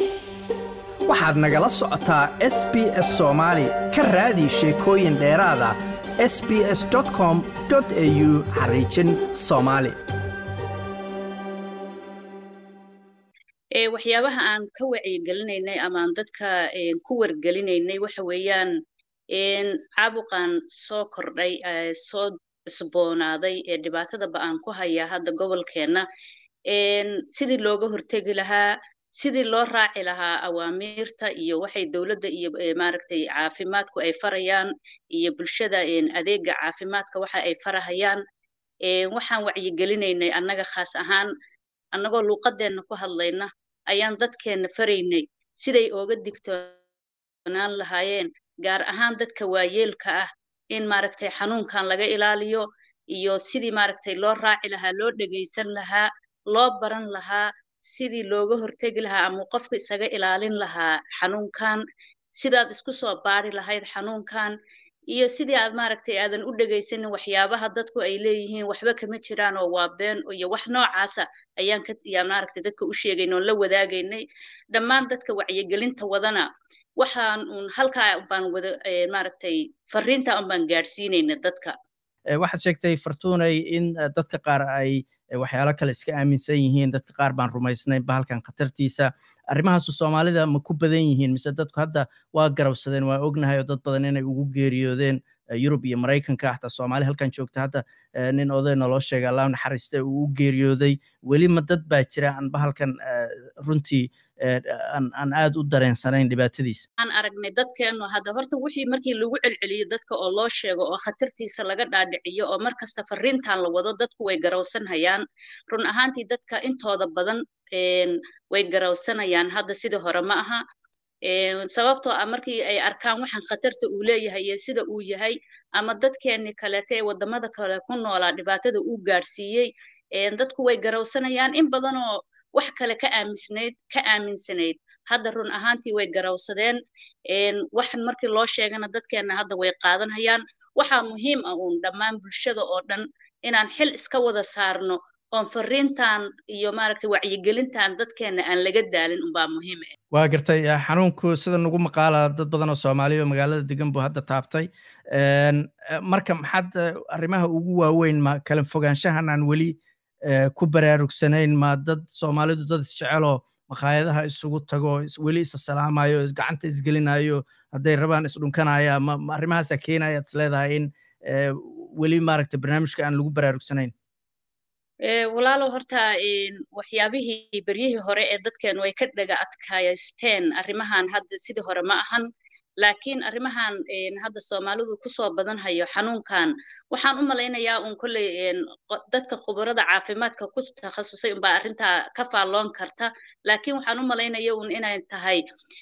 waxaad nagala socotaa s b s soomaali ka raadi sheekooyin dheeraada s b s com au xariijin soomaali waxyaabaha aan ka wacyigelinaynay ama aan dadka ku wargelinaynay waxa weeyaan caabuqan soo kordhay soo cusboonaaday ee dhibaatada ba-aan ku hayaa hadda gobolkeenna sidii looga hortegi lahaa sidii loo raaci lahaa awaamiirta iyo waxay dowladda iyo maaragtay caafimaadku ay farayaan iyo bulshada adeega caafimaadka waxa ay farahayaan waxaan wacyigelinaynay annaga khaas ahaan annagoo luuqadeenna ku hadlayna ayaan dadkeenna faraynay siday ooga digtoonaan lahaayeen gaar ahaan dadka waayeelka ah in maaragtay xanuunkan laga ilaaliyo iyo sidii maaragtay loo raaci lahaa loo dhegaysan lahaa loo baran lahaa sidii looga hortegi lahaa ama qofka isaga ilaalin lahaa xanuunkan sidaad isku soo baari lahayd xanuunkan iyo sidii aad maaragtay aadan u dhegaysanin waxyaabaha dadku ay leeyihiin waxba kama jiraan oo waa been iyo wax noocaasa ayaan ka yaa maaragtay dadka u sheegayn oon la wadaagaynay dhammaan dadka wacyigelinta wadana waxaan uun halkaa baan wada maaragtay fariinta un baan gaadhsiinayna dadka waxaad sheegtay fartuunay in dadka qaar ay waxyaalo kale iska aaminsan yihiin dadka qaar baan rumaysnayn bahalkan khatartiisa arrimahaasu soomaalida ma ku badan yihiin mise dadku hadda waa garabsadeen waa ognahay oo dad badan inay ugu geeriyoodeen yurub iyo maraykanka xataa soomaali halkan joogta hadda nin oday naloo sheegay allah naxariiste uu u geeriyooday weli ma dad baa jira aan bahalkan runtii aan aad u dareensanayn dhibaatadiisa aan aragnay dadkeennu hadda horta wixii markii lagu celceliyo dadka oo loo sheego oo khatartiisa laga dhaadhiciyo oo mar kasta fariintan la wado dadku way garawsanhayaan run ahaantii dadka intooda badan way garawsanayaan hadda sidii hore ma aha sababtoo ah markii ay arkaan waxaan khatarta uu leeyahay iyo sida uu yahay ama dadkeenni kaleete ee waddamada kale ku noolaa dhibaatada uu gaadhsiiyey dadku way garawsanayaan in badanoo wax kale ka aaminsanayd ka aaminsanayd hadda run ahaantii way garawsadeen waxan markii loo sheegana dadkeenna hadda way qaadanhayaan waxaa muhiim ah uun dhammaan bulshada oo dhan inaan xil iska wada saarno oon fariintan iyo maaragtay wacyigelintan dadkeenna aan laga daalin unbaa muhiim ah waa gartay xanuunku sida nagu maqaala dad badan oo soomaaliya oo magaalada degan buu hadda taabtay marka maxaad arrimaha ugu waaweyn ma kala fogaanshahan aan weli ku baraarugsanayn ma dad soomaalidu dad isjeceloo makhaayadaha isugu tago weli isa salaamayo gacanta isgelinayo hadday rabaan isdhunkanaya ma arrimahaasaa keenaya ad is leedahay in weli maaragtay barnaamijka aan lagu baraarugsanayn walaalow horta waxyaabihii beryihii hore ee dadkeenu ay ka dhaga adkaysteen arrimahan hadda sidii hore ma ahan laakiin arrimahan hadda soomaalidu kusoo badan hayo xanuunkan waxaan u malaynayaa un kolley dadka khubarada caafimaadka ku takhasusay unbaa arrintaa ka faalloon karta laakiin waxaan u malaynaya un inay tahay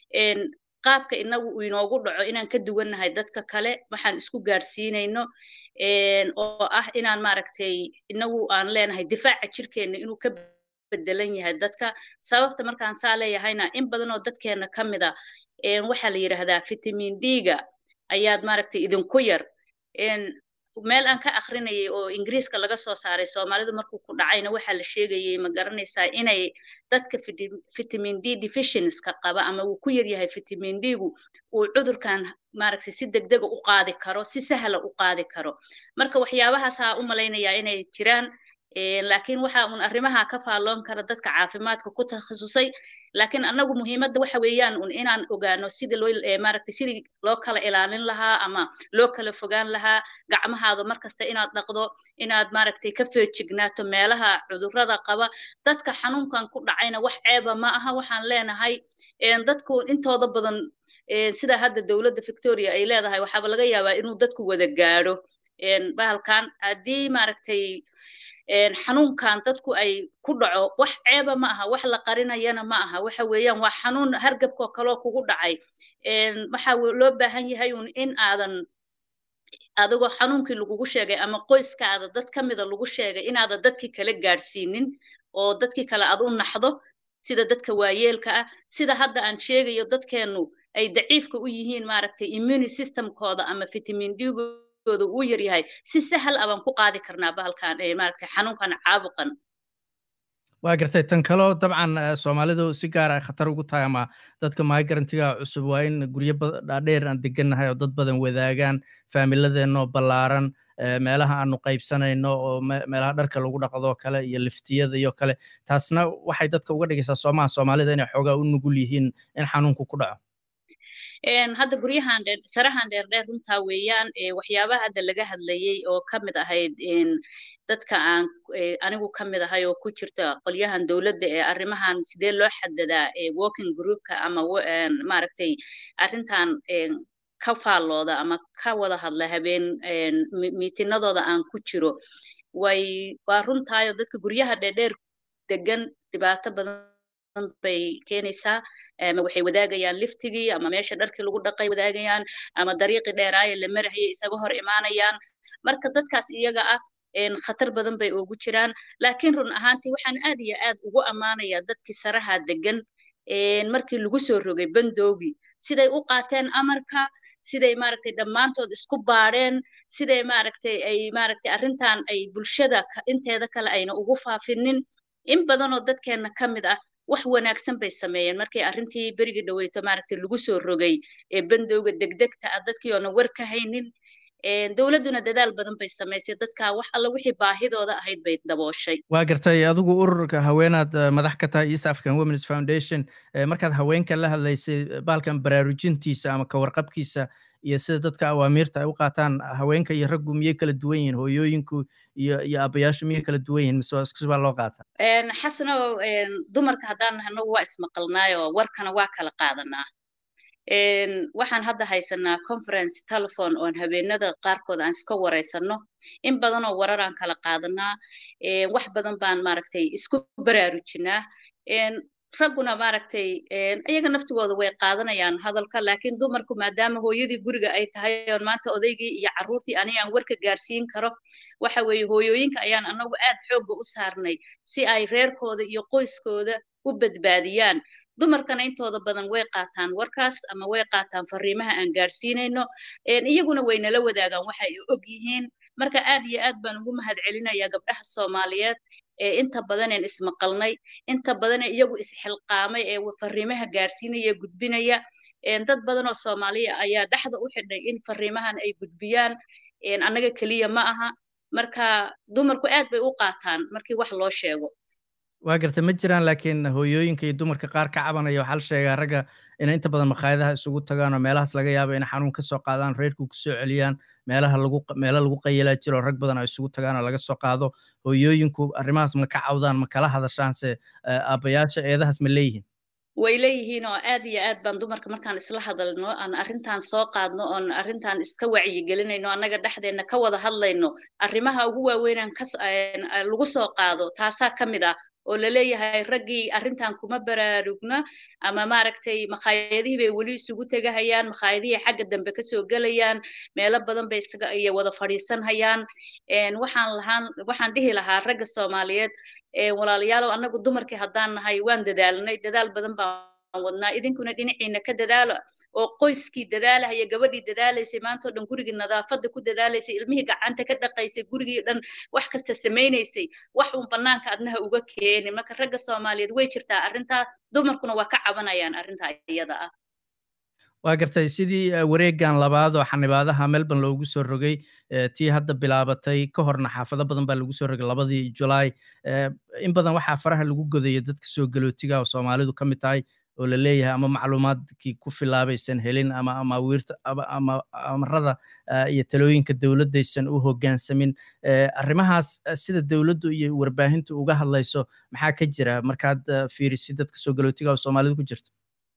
qaabka inagu uu inoogu dhaco inaan ka duwannahay dadka kale waxaan isku gaadhsiinayno oo ah inaan maaragtay inagu aan leenahay difaaca jirkeenna inuu ka bedelan yahay dadka sababta markaan saa leeyahayna in badan oo dadkeenna ka mida waxaa la yidhaahdaa vitamin d-ga ayaad maaragtay idinku yar meel aan ka akrinayay oo ingiriiska laga soo saaray soomaalidu markuu ku dhacayna waxaa la sheegayay ma garanaysaa inay dadka vitamin d deficienska qaba ama uu ku yar yahay vitamin d-gu uu cudurkan maaragtay si degdega u qaadi karo si sahla u qaadi karo marka waxyaabahaasaa u malaynayaa inay jiraan laakiin waxa un arrimaha ka faalloon kara dadka caafimaadka ku takhasusay laakiin annagu muhiimadda waxa weeyaan un inaan ogaano sidii loo maaragtay sidii loo kala ilaalin lahaa ama loo kala fogaan lahaa gacmahaada markasta inaad dhaqdo inaad maaragtay ka feejignaato meelaha cudurrada qaba dadka xanuunkan ku dhacayna wax ceeba ma aha waxaan leenahay dadku intooda badan sida hadda dowladda victoria ay leedahay waxaaba laga yaabaa inuu dadku wada gaadho bahalkan haddii maaragtay xanuunkan dadku ay ku dhaco wax ceeba ma aha wax la qarinayana ma aha waxa weeyaan waa xanuun hargabkoo kaloo kugu dhacay waxa loo baahan yahay un in aadan adigoo xanuunkii lagugu sheegay ama qoyskaada dad ka mida lagu sheegay inaadan dadkii kale gaadhsiinin oo dadkii kale aad u naxdo sida dadka waayeelka ah sida hadda aan sheegayo dadkeennu ay daciifka u yihiin maaragtay immuni systemkooda ama vitamin d-gu ooda uu yaryahay si sahal abaan ku qaadi karnaa bahalkan maaragtay xanuunkan caabuqan waa gartay tan kaloo dabcan soomaalidu si gaar ay khatar ugu tahay ama dadka migrantiga cusub waa in guryo dhaadheer aan degannahay oo dad badan wadaagaan faamiladeenoo ballaaran meelaha aanu qaybsanayno oo meelaha dharka lagu dhaqdoo kale iyo liftiyada iyo kale taasna waxay dadka uga dhigaysaa soomaha soomaalida inay xoogaa u nugul yihiin in xanuunku ku dhaco hadda guryahan dheer sarahan dheerdheer runtaa weeyaan waxyaabaha hadda laga hadlayey oo ka mid ahayd dadka aan anigu ka mid ahay oo ku jirta qolyahan dowladda ee arrimahan sidee loo xadadaa working groupka ama maaragtay arrintan ka faallooda ama ka wada hadla habeen miitinadooda aan ku jiro way waa runtaayo dadka guryaha dheerdheer degan dhibaato badan bay keenaysaa ama waxay wadaagayaan liftigii ama meesha dharkii lagu dhaqay wadaagayaan ama dariiqii dheeraaye la marahayay isaga hor imaanayaan marka dadkaas iyaga ah khatar badan bay ugu jiraan laakiin run ahaantii waxaan aad iyo aad ugu ammaanayaa dadkii saraha degan markii lagu soo rogay bandowgii siday u qaateen amarka siday maaragtay dhammaantood isku baadheen siday maaragtay ay maaragtay arrintan ay bulshada inteeda kale ayna ugu faafinin in badan oo dadkeenna ka mid ah wax wanaagsan bay sameeyeen markii arrintii berigii dhaweyto maaragtay lagu soo rogay ee bandowga degdegta ah dadkii oona war ka haynin dowladduna dadaal badan bay samaysay dadka wax alla wixii baahidooda ahayd bay dabooshay waa gartay adigu ururka haweenaad madax ka tahay east african womens foundation markaad haweenka la hadlaysay baalkan baraarujintiisa ama kawarqabkiisa iyo sida dadka awaamiirta ay u qaataan haweenka iyo raggu miyay kala duwan yihiin hooyooyinku iyo iyo aabayaashu miyay kala duwan yihiin mise iskusbaa loo qaataa xasano dumarka haddaan nahno waa ismaqalnaayo warkana waa kala qaadanaa waxaan hadda haysanaa conference telephone oon habeenada qaarkood aan iska wareysano in badan oo warar aan kala qaadanaa wax badan baan maaragtay isku baraarujinaa ragguna maaragtay iyaga naftigooda way qaadanayaan hadalka laakiin dumarku maadaama hooyadii guriga ay tahay oon maanta odaygii iyo carruurtii aniga aan warka gaarsiin karo waxa weeye hooyooyinka ayaan anagu aad xoogga u saarnay si ay reerkooda iyo qoyskooda u badbaadiyaan dumarkana intooda badan way qaataan warkaas ama way qaataan fariimaha aan gaarsiinayno iyaguna way nala wadaagaan waxa ay og yihiin marka aad iyo aad baan ugu mahad celinayaa gabdhaha soomaaliyeed ee inta badaneen ismaqalnay inta badane iyagu isxilqaamay ee fariimaha gaarsiinaya gudbinaya dad badan oo soomaaliya ayaa dhexda u xidhay in fariimahan ay gudbiyaan annaga keliya ma aha marka dumarku aad bay u qaataan markii wax loo sheego waa garta ma jiraan laakiin hooyooyinka iyo dumarka qaar ka cabanaya waxaa la sheegaa ragga inay inta badan makhaayadaha isugu tagaan oo meelahaas laga yaabo inay xanuun ka soo qaadaan reerku ku soo celiyaan meelaha lagu meelo lagu qayilaa jiro rag badan oo isugu tagaan oo laga soo qaado hooyooyinku arrimahaas ma ka cawdaan ma kala hadashaanse aabbayaasha eedahaas ma leeyihiin way leeyihiin oo aad iyo aad baan dumarka markaan isla hadalno aan arrintan soo qaadno oon arrintan iska wacyigelinayno annaga dhexdeenna ka wada hadlayno arrimaha ugu waaweynaan ka lagu soo qaado taasaa ka mid ah oo laleeyahay raggii arrintan kuma baraarugna ama maaragtay makhaayadihii bay weli isugu tegahayaan makhaayadihii xagga dambe kasoo gelayaan meelo badan bay isaga iyo wada fadhiisanhayaan waxaan lahaan waxaan dhihi lahaa ragga soomaaliyeed walaalayaalow annagu dumarkii haddaan nahay waan dadaalnay dadaal badan baan wadnaa idinkuna dhinaciina ka dadaalo oo qoyskii dadaalahaya gabadhii dadaalaysay maantao dhan gurigii nadaafadda ku dadaalaysay ilmihii gacanta ka dhaqaysay gurigii dhan wax kasta samaynaysay wax uun bannaanka adnaha uga keenin marka ragga soomaaliyeed way jirtaa arrintaa dumarkuna waa ka cabanayaan arrintaa iyada ah waa gartay sidii wareegan labaad oo xanibaadaha melbourne loogu soo rogay tii hadda bilaabatay ka horna xaafado badan baa lagu soo rogay labadii julaay in badan waxaa faraha lagu godayo dadka soo galootiga oo soomaalidu ka mid tahay oo la leeyahay ama macluumaadkii ku filaabaysan helin ama amaawiirta ama amarada iyo talooyinka dowladdaysan u hoggaansamin arrimahaas sida dowladdu iyo warbaahintu uga hadlayso maxaa ka jira markaad fiirisid dadka soo galootiga oo soomaalidu ku jirto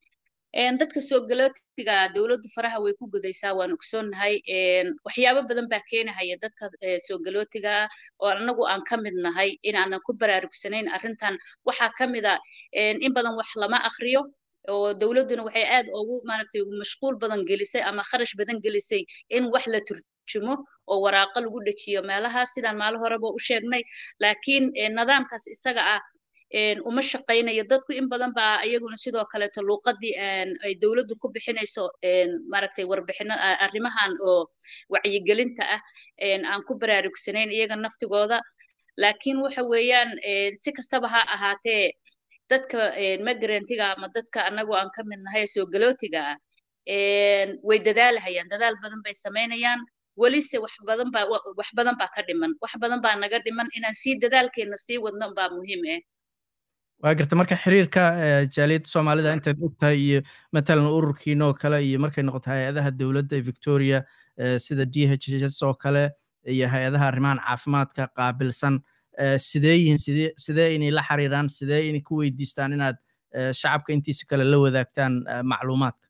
dadka soo galootiga dowladdu faraha way ku gudaysaa waan ogsoonnahay waxyaabo badan baa keenahaya dadka soo galootiga oo annagu aan ka mid nahay inaanan ku baraarugsanayn arrintan waxaa ka mid a in badan wax lama akriyo oo dowladduna waxay aad ugu maaragtay mashquul badan gelisay ama kharash badan gelisay in wax la turjumo oo waraaqo lagu dhejiyo meelahaas sidaan maalo horeba u sheegnay laakiin nidaamkaas isaga ah uma shaqaynayo dadku in badan baa iyaguna sidoo kaleeto luuqadii ay dowladdu ku bixinayso maaragtay warbixino arrimahan oo wacyigelinta ah aan ku baraarugsanayn iyaga naftigooda laakiin waxa weeyaan si kastaba ha ahaatee dadka migrantiga ama dadka anagu aan ka mid nahay soo galootiga ah way dadaalahayaan dadaal badan bay samaynayaan welise wax badan baa wax badan baa ka dhiman wax badan baa naga dhiman inaan sii dadaalkeena sii wadno baa muhiim ah waa garta marka xiriirka jaaliyadda soomaalida intaad ogtahay iyo matalan ururkiina oo kale iyo markay noqoto hay-adaha dowladda victoria sida d h s oo kale iyo hay-adaha arrimahan caafimaadka qaabilsan sidee yihiin sidee sidee inay la xiriiraan sidee inay ku weydiistaan inaad shacabka intiisa kale la wadaagtaan macluumaadka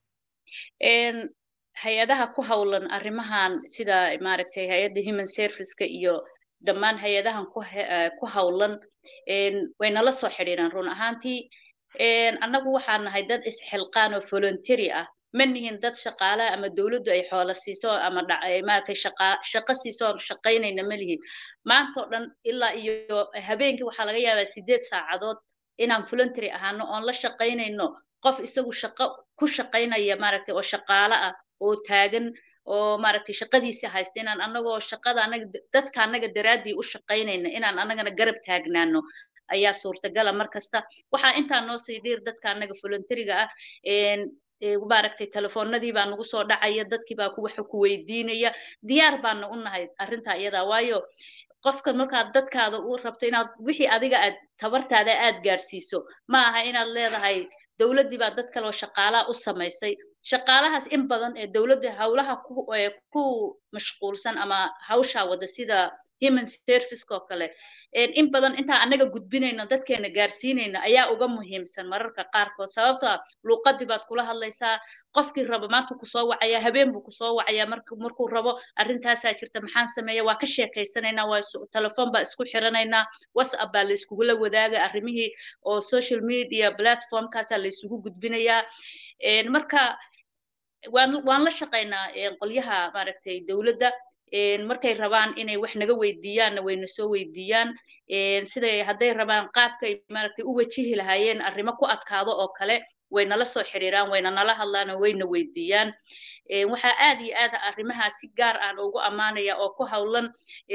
hay-adaha ku howlan arrimahan sida maaragtay hay-adda human serviceka iyo dhammaan hay-adahan ku howlan way nala soo xidhiiraan run ahaantii annagu waxaan nahay dad isxilqaan oo voluntary ah ma nihin dad shaqaale ama dowladdu ay xoola siiso ama maaragtay shaqa shaqo siiso oon shaqaynayna ma lihin maanta oo dhan ilaa iyo habeenkii waxaa laga yaabaa sideed saacadood inaan voluntary ahaano oon la shaqaynayno qof isagu shaqo ku shaqaynaya maaragtay oo shaqaale ah oo taagan oo maaragtay shaqadiisii haysta inaan annagoo shaqada anaga dadka annaga daraaddii u shaqaynayna inaan annagana garab taagnaano ayaa suurtagala mar kasta waxaa intaa noo sii dhiir dadka annaga voluntariga ah maaragtay telefoonadii baa nagu soo dhacaya dadkii baa waxa ku weydiinaya diyaar baana u nahay arrintaa iyadaa waayo qofkan markaad dadkaada u rabto inaad wixii adiga aad tabartaada aad gaarsiiso ma aha inaad leedahay dowladdii baa dad kale oo shaqaalaha u samaysay shaqaalahaas in badan ee dowladda howlaha ku mashquulsan ama hawshaa wada sida human serviceka oo kale in badan intaan annaga gudbinayno dadkeena gaarsiinayna ayaa uga muhiimsan mararka qaarkood sababto ah luuqadii baad kula hadlaysaa qofkii rabo maanta kusoo wacaya habeen buu kusoo wacaya markuu rabo arrintaasaa jirta maxaan sameeya waa ka sheekaysanaynaa waa telefoon baa isku xiranaynaa whatsapp baa la iskugula wadaaga arrimihii oo social media platformkaasaa la isugu gudbinayaa marka waan waan la shaqaynaa qolyaha maaragtay dowladda markay rabaan inay wax naga weydiiyaanna wayna soo weydiiyaan siday hadday rabaan qaabkay maaragtay u wajihi lahaayeen arrimo ku adkaado oo kale way nala soo xiriiraan wayna nala hadlaan wayna weydiiyaan waxaa aad iyo aad arrimahaa si gaar aan ugu ammaanaya oo ku howlan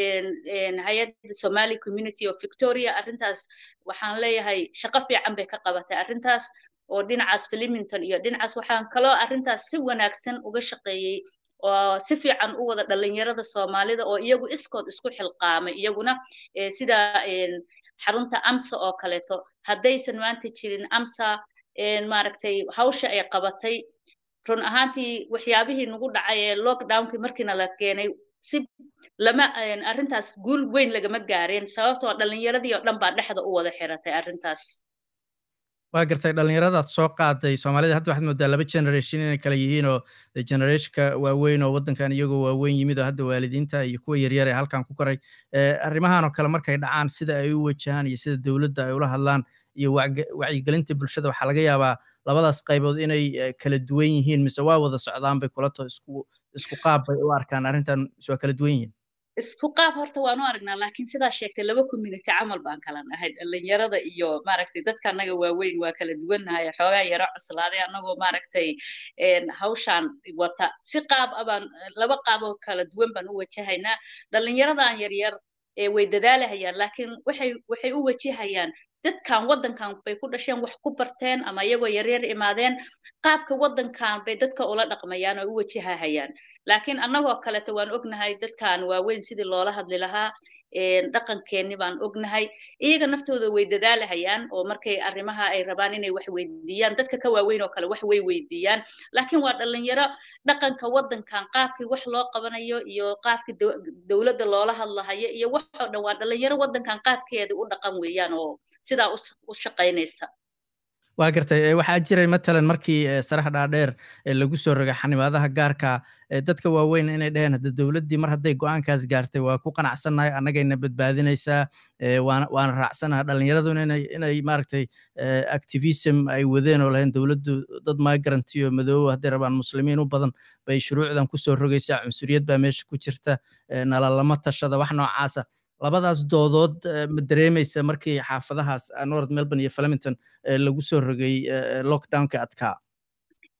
hay-adda somali community of victoria arrintaas waxaan leeyahay shaqo fiican bay ka qabatay arrintaas oo dhinacaas filiminton iyo dhinacaas waxaan kaloo arrintaas si wanaagsan uga shaqeeyey oo si fiican u wada dhalinyarada soomaalida oo iyagu iskood isku xilqaamay iyaguna sida xarunta amsa oo kaleeto haddaysan maanta jirin amsa maaragtay hawsha ay qabatay run ahaantii waxyaabihii nagu dhacay ee lockdownkii markiina la keenay si lama arrintaas guul weyn lagama gaareen sababtoo dhalinyaradii oo dhan baa dhexda u wada xiratay arrintaas waa gartay dhalinyaradaad soo qaaday soomaalida hadda waxaad moodaa laba generation inay kala yihiin oo generationka waaweyn oo waddankan iyagoo waaweyn yimid oo hadda waalidiinta iyo kuwa yaryar ee halkan ku koray arrimahan oo kale markay dhacaan sida ay u wajahaan iyo sida dowladda ay ula hadlaan iyo wacyigelinta bulshada waxaa laga yaabaa labadaas qaybood inay kala duwan yihiin mise waa wada socdaan bay kula to isku isku qaab bay u arkaan arrintan mise waa kala duwan yihiin isku qaab horta waanu aragnaa laakiin sidaa sheegtay laba community camal baan kala nahay dhalinyarada iyo maaragtay dadka annaga waaweyn waa kala duwannahay xoogaa yaro cuslaaday annagoo maaragtay hawshaan wata si qaab abaan laba qaab oo kala duwan baan u wajahaynaa dhalinyaradan yaryar way dadaalahayaan laakiin waxay waxay u wajahayaan dadkan waddankan bay ku dhasheen wax ku barteen ama iyagoo yaryar imaadeen qaabka waddankan bay dadka ula dhaqmayaan oo u wajahahayaan laakiin annagoo kaleto waan ognahay dadkan waaweyn sidii loola hadli lahaa dhaqankeenni baan ognahay iyaga naftooda way dadaalahayaan oo markay arrimaha ay rabaan inay wax weydiiyaan dadka ka waaweyn oo kale wax way weydiiyaan laakiin waa dhalinyaro dhaqanka waddankan qaabkii wax loo qabanayo iyo qaabkii dowladda loola hadlahayo iyo wax oo dhan waa dhalinyaro waddankan qaabkeeda u dhaqan weeyaan oo sidaa u shaqaynaysa waa gartay waxaa jiray matalan markii saraha dhaadheer lagu soo rogay xanibaadaha gaarka dadka waaweyn inay dheheen hadda dowladdii mar hadday go-aankaas gaartay waa ku qanacsannahay annagayna badbaadinaysaa waana waana raacsanaha dhallinyaraduna inay inay maaragtay activism ay wadeen oo lahayn dowladdu dad migrant iyo madoobo hadday rabaan muslimiin u badan bay shuruucdan kusoo rogaysaa cunsuriyad baa meesha ku jirta nalalama tashada wax noocaasa labadaas doodood ma dareemaysa markii xaafadahaas north melbourne iyo flemington lagu soo rogay lockdownka adkaa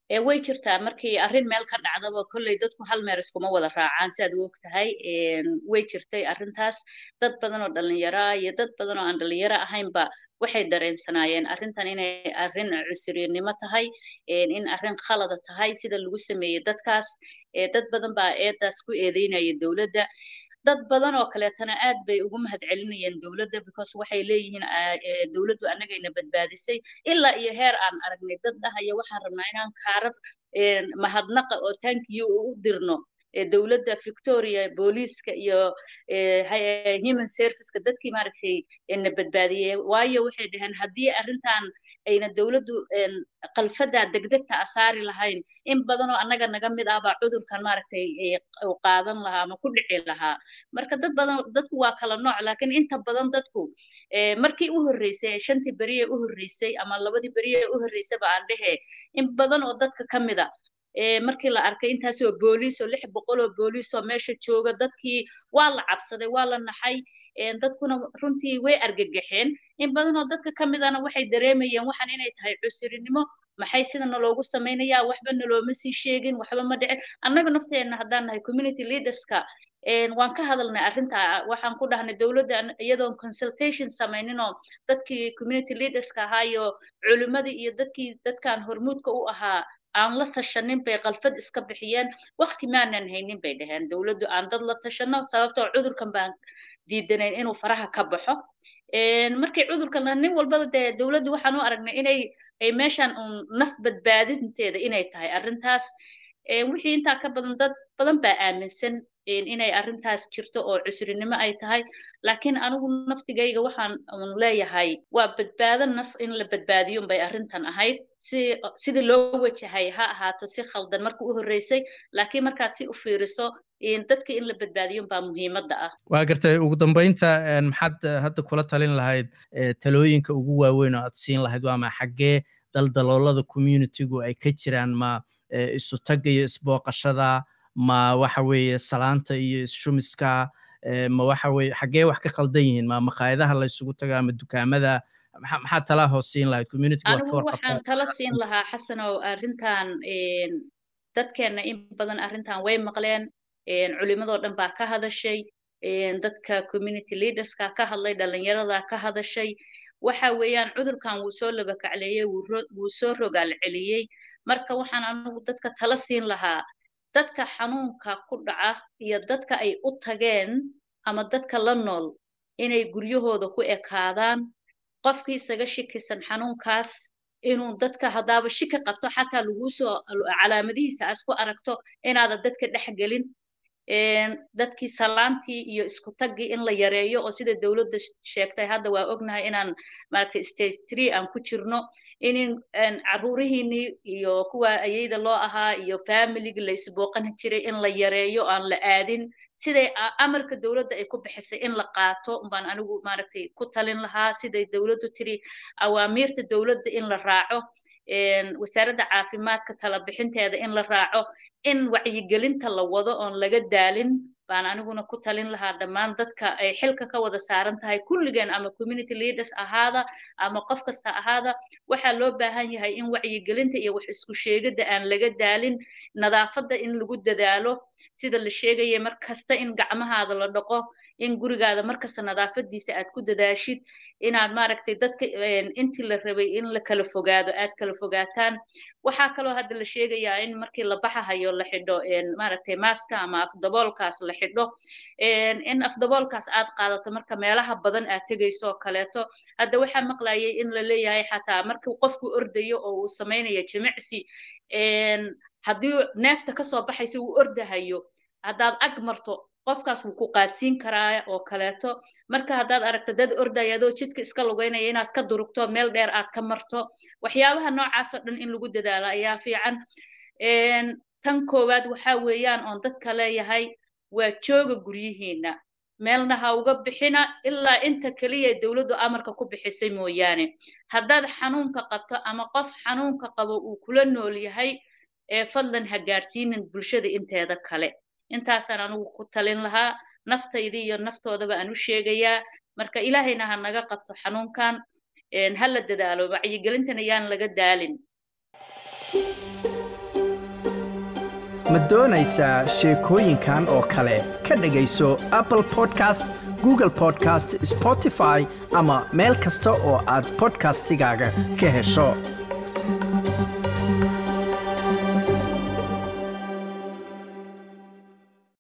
way jirtaa markii arrin meel ka dhacdaba kolley dadku hal meer iskuma wada raacaan si aad u og tahay way jirtay arrintaas dad badan oo dhallinyaro ah iyo dad badan oo aan dhallinyaro ahaynba waxay dareensanaayeen arrintan inay arrin cusuriynimo tahay in arrin khalada tahay sida lagu sameeyey dadkaas dad badan baa eedaas ku eedeynaya dowladda dad badan oo kaleetana aad bay ugu mahad celinayeen dowladda because waxay leeyihiin dowladdu annagayna badbaadisay ilaa iyo heer aan aragnay dad dhahaya waxaan rabnaa inaan kaarar mahadnaqa oo thank you u dirno dowladda victoria booliiska iyo human serviceka dadkii maaragtay na badbaadiyey waayo waxay dhaheen haddii arrintan ayna dowladdu qalfadaa degdegta a saari lahayn in badanoo annaga naga mid ah baa cudurkan maaragtay qaadan lahaa ama ku dhici lahaa marka dad badan dadku waa kala nooc laakiin inta badan dadku markii u horreysay shantii beriye u horreysay ama labadii beriye u horreysay ba aan dhehe in badan oo dadka ka mid a markii la arkay intaasoo booliis oo lix boqol oo booliis oo meesha jooga dadkii waa la cabsaday waa la naxay dadkuna runtii way argagaxeen in badan oo dadka ka midana waxay dareemayeen waxaan inay tahay cusurinimo maxay sida naloogu samaynayaa waxba nalooma sii sheegin waxba ma dhicin annaga nafteenna haddaan nahay community leaderska waan ka hadalnay arrinta waxaan ku dhahnay dowladda iyadoon consultation samayninoo dadkii community leaderska ahaa iyo culimmadii iyo dadkii dadkan hormuudka u ahaa aan la tashanin bay qalfad iska bixiyeen waqti maanan haynin bay dhaheen dowladdu aan dad la tashano sababtoo cudurkan baan diidanayn inuu faraha ka baxo markii cudurkan nin walbaba dee dowladdu waxaan u aragnay inay ay meeshan uun naf badbaadinteeda inay tahay arrintaas wixii intaa ka badan dad badan baa aaminsan inay arrintaas jirto oo cusrinimo ay tahay laakiin anigu naftigayga waxaan leeyahay waa badbaado naf in la badbaadiyo bay arrintan ahayd si sidii loo wajahay ha ahaato si khaldan marka u horreysay laakiin markaad si u fiiriso dadka in la badbaadiyo baa muhiimadda ah waa gartay ugu dambeynta maxaad hadda kula talin lahayd talooyinka ugu waaweyn oo aad siin lahayd waa ma xaggee daldaloolada communitygu ay ka jiraan ma isu tagga iyo isbooqashada ma waxa weeye salaanta iyo ishumiska ma waxa weeye xaggee wax ka khaldan yihiin ma makhaayadaha la isugu tago ama dukaamada maxaa talaa hoos siin lahayd communityga waad ka anigu waxaan tala siin lahaa xasanow arrintan dadkeenna in badan arrintan way maqleen culimadoo dhan baa ka hadashay dadka community leaderska ka hadlay dhalinyarada ka hadashay waxa weeyaan cudurkan wuu soo labakacleeyey wuu soo rogaal celiyey marka waxaan anigu dadka tala siin lahaa dadka xanuunka ku dhaca iyo dadka ay u tageen ama dadka la nool inay guryahooda ku ekaadaan qofkii isaga shikisan xanuunkaas inuu dadka haddaaba shiki qabto xataa laguu soo calaamadihiisa aad ku aragto inaada dadka dhex gelin dadkii salaantii iyo isku taggii in la yareeyo oo sida dowladda sheegtay hadda waa ognahay inaan maaragtay stage three aan ku jirno in caruurihiinii iyo kuwa ayayda loo ahaa iyo familigii la isbooqan jiray in la yareeyo aan la aadin siday amarka dowladda ay ku bixisay in la qaato baan anigu maaragtay ku talin lahaa siday dowladdu tiri awaamiirta dowladda in la raaco wasaaradda caafimaadka tala bixinteeda in la raaco in wacyigelinta la wado oon laga daalin baan aniguna ku talin lahaa dhammaan dadka ay xilka ka wada saaran tahay kulligeen ama community leaders ahaada ama qof kasta ahaada waxaa loo baahan yahay in wacyigelinta iyo wax isku sheegidda aan laga daalin nadaafadda in lagu dadaalo sida la sheegaya mar kasta in gacmahaada la dhaqo in gurigaada markasta nadaafadiisa aad ku dadaashid inaad maaragtay dadka intii la rabay in la kala fogaado aad kala fogaataan waxaa kaloo hadda la sheegayaa in markii la baxahayo la xidho maaragtay maaska ama afdaboolkaas la xidho in afdaboolkaas aad qaadato marka meelaha badan aad tegayso oo kaleeto hadda waxaa maqlayay in la leeyahay xataa markii qofku ordayo oo uu samaynayo jimicsi haddii neefta kasoo baxaysa uu ordahayo haddaad ag marto qofkaas wuu ku qaadsiin karaa oo kaleeto marka haddaad aragto dad ordaya adoo jidka iska lugeynaya inaad ka durugto meel dheer aad ka marto waxyaabaha noocaasoo dhan in lagu dadaalo ayaa fiican tan koowaad waxaa weeyaan oon dadka leeyahay waa jooga guryihiina meelna ha uga bixina ilaa inta keliya dowladdu amarka ku bixisay mooyaane haddaad xanuunka qabto ama qof xanuunka qabo uu kula nool yahay ee fadlan ha gaadhsiinin bulshada inteeda kale intaasaan anigu ku talin lahaa naftaydii iyo naftoodaba aan u sheegayaa marka ilaahayna ha naga qabto xanuunkan ha la dadaalo wacyigelintana yaan laga daalin ma doonaysaa sheekooyinkan oo kale ka dhegayso apple podcast google podcast spotify ama meel kasta oo aad bodkastigaaga ka hesho